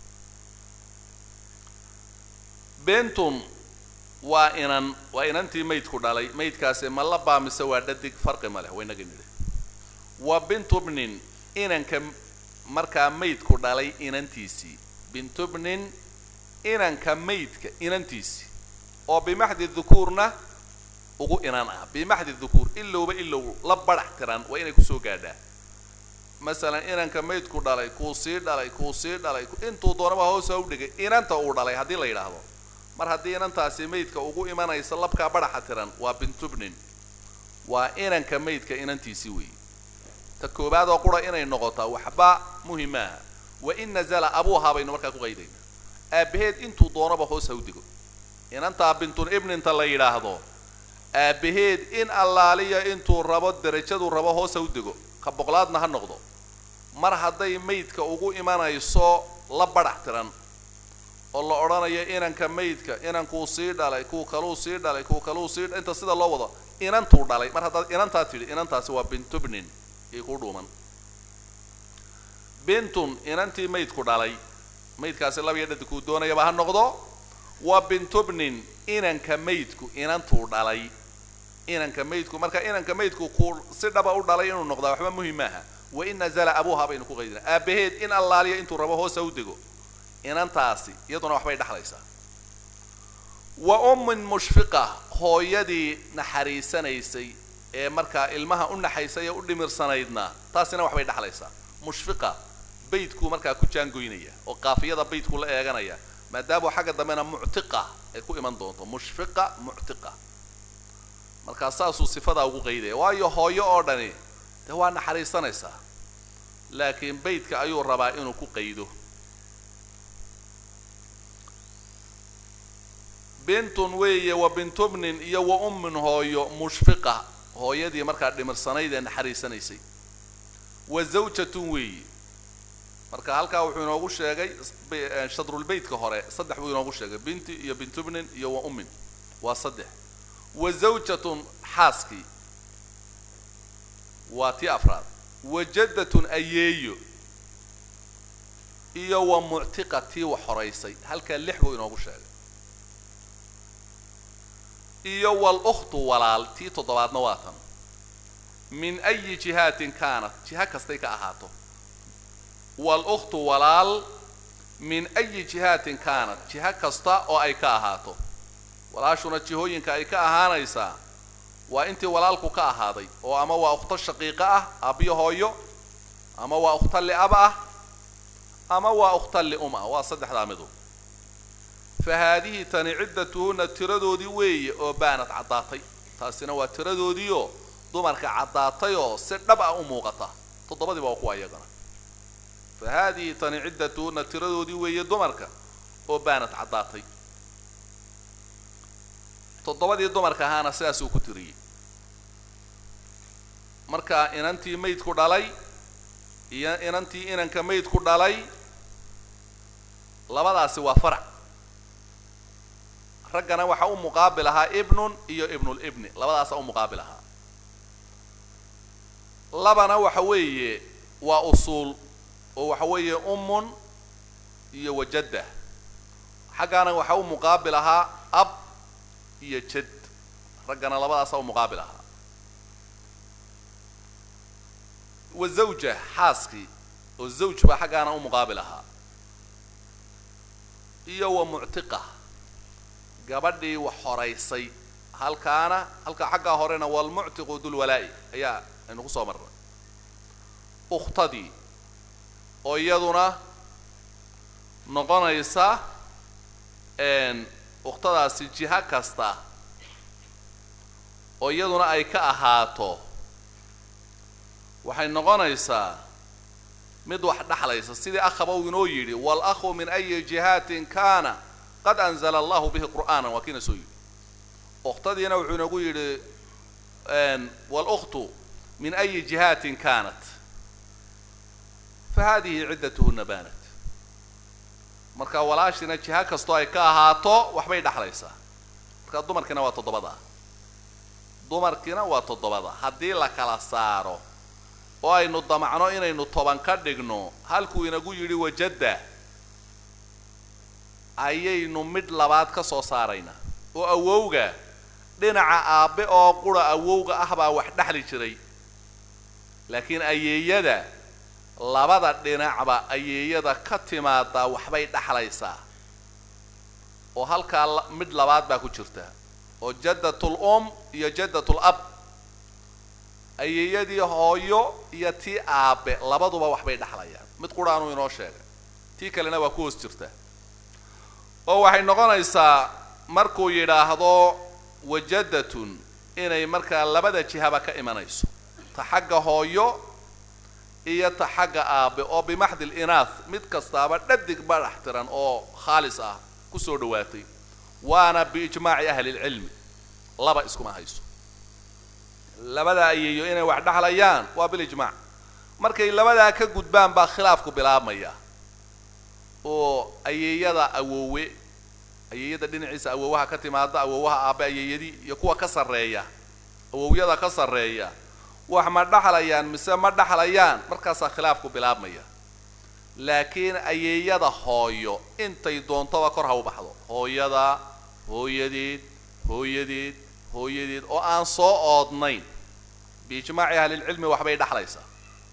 bentun waa inan waa inantii maydku dhalay maydkaasi ma la baamise waa dhadig farqi ma leh waynaga nidhi wa bintubnin inanka markaa maydku dhalay inantiisii bintubnin inanka maydka inantiisii oo bimaxdi dukuurna ugu inan ah bimaxdi dukuur ilowba ilow la badhax tiran waa inay kusoo gaadhaa masalan inanka maydku dhalay kuu sii dhalay kuu sii dhalay intuu doonaba hoosa u dhigay inanta uu dhalay haddii la yidhaahdo mar haddii inantaasi maydka ugu imanaysa labkaa badhaxa tiran waa bintubnin waa inanka maydka inantiisii weeye ta koobaad oo qura inay noqotaa waxba muhimaaha wa in nazala abuuhaa baynu markaa ku qaydayna aabbaheed intuu doonaba hoos ha u digo inantaa bintun ibninta la yidhaahdo aabbaheed in allaaliya intuu rabo derajaduu rabo hoos ha u digo ka boqlaadna ha noqdo mar hadday maydka ugu imanayso la badhax tiran oo la odhanayo inanka maydka inankuu sii dhalay kuu kaluu sii dhalay kuu kaluu sii inta sida loo wado inantuu dhalay mar haddaad inantaa tidhi inantaasi waa bintubnin io ku dhuuman bintun inantii maydku dhalay maydkaasi labiyo dhadi kuu doonayaba ha noqdo waa bintubnin inanka maydku inantuu dhalay inanka maydku marka inanka maydku ku si dhaba u dhalay inuu noqdaa waxba muhim maaha wa in nazala abuuha baynu ku qaydina aabaheed in allaaliya intuu rabo hoosa u dego inantaasi iyaduna waxbay dhexlaysaa wa ummin mushfiqa hooyadii naxariisanaysay ee markaa ilmaha u naxaysay ee u dhimirsanaydna taasina waxbay dhexlaysaa mushfiqa baydkuu markaa ku jaangoynaya oo qaafiyada baydku la eeganaya maadaama xagga dambena muctiqa ay ku iman doonto mushfiqa muctiqa markaa saasuu sifadaa ugu qaydaya waayo hooyo oo dhani dee waa naxariisanaysaa laakiin baydka ayuu rabaa inuu ku qaydo bintun weeye wa bintubnin iyo wa ummin hooyo mushfiqa hooyadii markaa dhimirsanayd ee naxariisanaysay wa zawjatun weeye marka halkaa wuxuu inoogu sheegay shadrulbeytka hore saddex buu inoogu sheegay binti iyo bintubnin iyo wa ummin waa saddex wa zawjatun xaaskii waa tii afraad wa jaddatun ayeeyo iyo wa muctiqa tii wax horaysay halkaa lix buu inoogu sheegay iyo walukhtu walaal tii toddobaadna waa tan min ayi jihaatin kaanat jiha kastay ka ahaato walukhtu walaal min ayi jihaatin kaanat jiha kasta oo ay ka ahaato walaashuna jihooyinka ay ka ahaanaysaa waa intii walaalku ka ahaaday oo ama waa ukhto shaqiiqa ah aabbiyo hooyo ama waa ukhto li'ab ah ama waa ukhto li'um ah waa saddexdaa midu fa haadihi tani ciddatuhunna tiradoodii weeye oo baanad caddaatay taasina waa tiradoodiioo dumarka caddaatay oo si dhab ah u muuqata toddobadiiba waa kuwa iyagana fa haadihi tani ciddatuhunna tiradoodii weeye dumarka oo baanad caddaatay toddobadii dumarka ahaana sidaasuu ku tiriyey marka inantii maydku dhalay iyo inantii inanka maydku dhalay labadaasi waa farac raggana waxaa u muqaabil ahaa ibnun iyo ibnulibni labadaasaa u muqaabil ahaa labana waxa weeye waa usuul oo waxa weeye ummun iyo wajadda xaggaana waxaa u muqaabil ahaa ab iyo jad raggana labadaasaa u muqaabil ahaa wa zawja xaaskii oo zawj baa xaggaana u muqaabil ahaa iyo wa muctiqa gabadhii wax horaysay halkaana halkaa xaggaa horena walmuctiqu dulwalaa'i ayaa aynu ku soo marnay ukhtadii oo iyaduna noqonaysa ukhtadaasi jiha kasta oo iyaduna ay ka ahaato waxay noqonaysaa mid wax dhexlaysa sidii akhaba uu inoo yidhi waalakhu min ayi jihaatin kaana qad anzala allahu bihi qur'aanan waa kiina soo yidhi ukhtadiina wuxuu inoogu yidhi walukhtu min ayi jihaatin kaanat fa hadihi ciddatuhuna baanat marka walaashina jiha kastoo ay ka ahaato waxbay dhexlaysaa marka dumarkiina waa toddobada dumarkiina waa toddobada haddii la kala saaro oo aynu damacno inaynu toban ka dhigno halkuu inagu yidhi wajadda ayaynu midh labaad ka soo saaraynaa oo awowga dhinaca aabbe oo qura awowga ah baa wax dhexli jiray laakiin ayeeyada labada dhinacba ayeeyada ka timaadaa waxbay dhexlaysaa oo halkaa midh labaad baa ku jirta oo jaddatul um iyo jaddatul ab ayeeyadii hooyo iyo tii aabe labaduba waxbay dhexlayaan mid quraanuu inoo sheegay tii kalena waa ku hoos jirta oo waxay noqonaysaa markuu yidhaahdo wajaddatun inay markaa labada jihaba ka imanayso ta xagga hooyo iyo ta xagga aabe oo bimaxdi linaah mid kastaaba dhadig badhax tiran oo khaalis ah kusoo dhawaatay waana biijmaaci ahli lcilmi laba iskuma hayso labada ayeeyo inay wax dhexlayaan waa bilijmaac markay labadaa ka gudbaan baa khilaafku bilaabmaya oo ayeeyada awoowe ayeeyada dhinaciisa awoowaha ka timaada awoowaha aabe ayeeyadii iyo kuwa ka sarreeya awowyada ka sarreeya wax ma dhexlayaan mise ma dhexlayaan markaasaa khilaafku bilaabmaya laakiin ayeeyada hooyo intay doontoba kor ha u baxdo hooyada hooyadeed hooyadeed hooyadeed oo aan soo oodnayn biijmaaci ahlilcilmi waxbay dhexlaysaa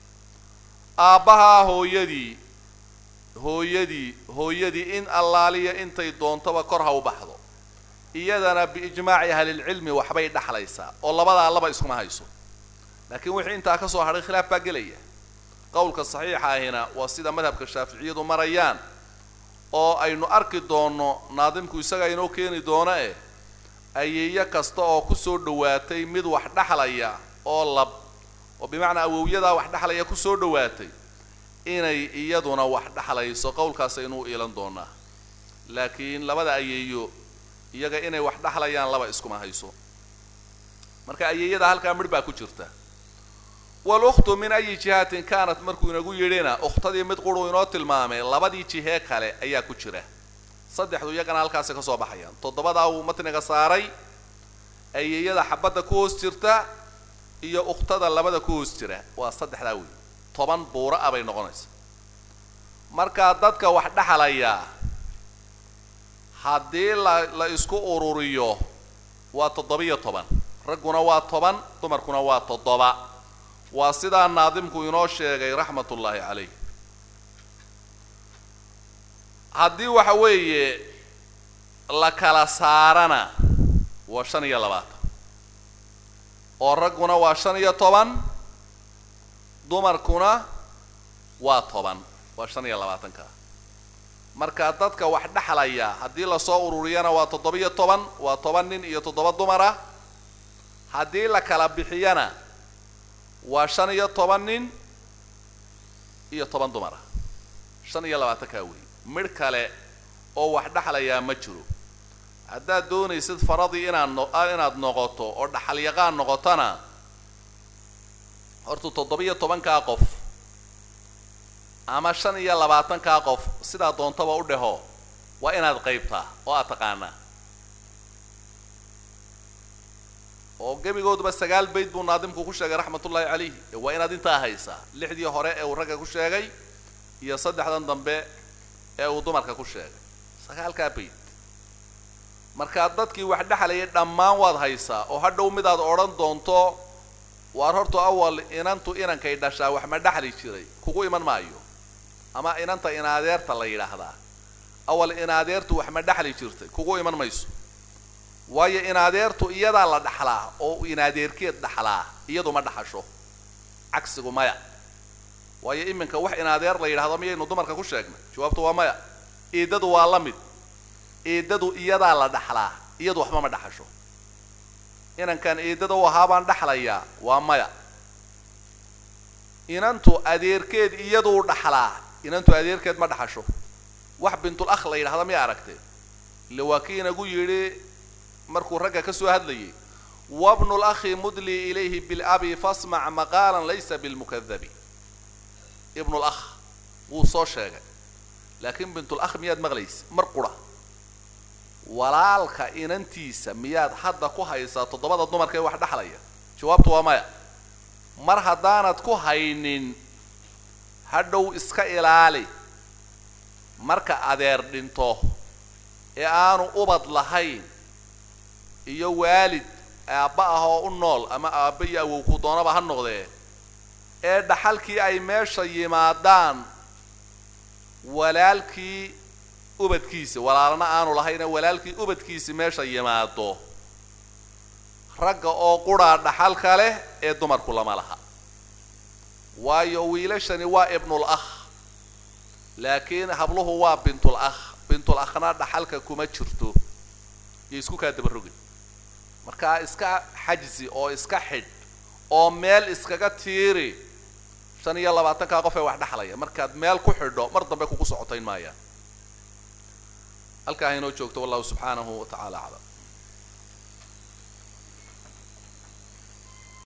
aabbahaa hooyadii hooyadii hooyadii in allaaliya intay doontoba kor ha u baxdo iyadana biijmaaci ahlilcilmi waxbay dhexlaysaa oo labadaa laba iskuma hayso laakiin wixii intaa ka soo hadhay khilaaf baa gelaya qowlka saxiixa ahina waa sida madhabka shaaficiyadu marayaan oo aynu arki doonno naadimku isagaa inoo keeni doono eh ayeeyo kasta oo kusoo dhawaatay mid wax dhexlaya oo lab oo bimacnaa awowyadaa wax dhexlaya kusoo dhawaatay inay iyaduna wax dhexlayso qowlkaas aynuu iilan doonaa laakiin labada ayeeyo iyaga inay wax dhexlayaan laba iskuma hayso marka ayeeyada halkaa midh baa ku jirta walukhtu min ayi jihatin kaanat markuu inagu yidhina ukhtadii mid quruu inoo tilmaamay labadii jihee kale ayaa ku jira saddexdu iyagana halkaasi ka soo baxayaan toddobadaa uu matniga saaray ayeeyada xabadda ku hoos jirta iyo ukhtada labada ku hoos jira waa saddexdaa wey toban buura ah bay noqonaysa markaa dadka wax dhexlayaa haddii la la isku ururiyo waa toddobiyo toban ragguna waa toban dumarkuna waa toddoba waa sidaa naadimku inoo sheegay raxmatullaahi calayh haddii waxa weeye la kala saarana waa shan iyo labaatan oo ragguna waa shan iyo toban dumarkuna waa toban waa shan iyo labaatanka marka dadka wax dhexlaya haddii lasoo ururiyana waa toddoba-iyo toban waa toban nin iyo toddoba dumara haddii la kala bixiyana waa shan iyo toban nin iyo toban dumara shan iyo labaatankaa wey midh kale oo wax dhexlayaa ma jiro haddaad doonaysid faradii inaad no inaad noqoto oo dhaxalyaqaan noqotona horta toddoba-iyo tobankaa qof ama shan iyo labaatankaa qof sidaa doontaba u dheho waa inaad qaybtaa oo aad taqaanaa oo gebigooduba sagaal bayd buu naadimku ku sheegay raxmatullaahi calayhi ee waa inaad intaa haysaa lixdii hore ee uu ragga ku sheegay iyo saddexdan dambe ee uu dumarka ku sheegay sagaalkaa bayd markaa dadkii wax dhexlayay dhammaan waad haysaa oo hadhow midaad odhan doonto waar horta awal inantu inankay dhashaa wax ma dhexli jiray kugu iman maayo ama inanta inadeerta la yidhaahdaa awal inadeertu wax ma dhexli jirtay kugu iman mayso waayo inadeertu iyadaa la dhaxlaa oo inadeerkeed dhaxlaa iyadu ma dhaxasho cagsigu maya waayo iminka wax inadeer la yidhahdo miyaynu dumarka ku sheegnay jawaabtu waa maya eedadu waa la mid eedadu iyadaa la dhaxlaa iyadu waxba ma dhaxasho inankan eedada u ahaa baan dhaxlayaa waa maya inantu adeerkeed iyaduu dhaxlaa inantu adeerkeed ma dhaxasho wax bintul akh la yidhahda miya aragtee ille waa kii inagu yidhi markuu ragga ka soo hadlayay wabnu lakhi mudlii ilayhi bilabi fasmac maqaalan laysa bilmukadabi ibnu lakh wuu soo sheegay laakiin bintul akh miyaad maqlaysa mar qura walaalka inantiisa miyaad hadda ku haysaa toddobada dumarka ee wax dhexlaya jawaabtu waa maya mar haddaanad ku haynin hadhow iska ilaali marka adeer dhinto ee aanu ubad lahayn iyo waalid aabba ah oo u nool ama aabba iyo awow ku doonaba ha noqdee ee dhaxalkii ay meesha yimaadaan walaalkii ubadkiisi walaalna aanu lahayne walaalkii ubadkiisi meesha yimaado ragga oo quraa dhaxalka leh ee dumarku lama laha waayo wiilashani waa ibnul akh laakiin habluhu waa bintul akh bintul akhna dhaxalka kuma jirto iyo isku kaa dabarogin markaa iska xajzi oo iska xidh oo meel iskaga tiiri shan iyo labaatankaa qof ee wax dhexlaya markaad meel ku xidho mar dambe kugu socotayn maayaan halkaa haynoo joogto wallahu subxaanahu wa tacaala aclam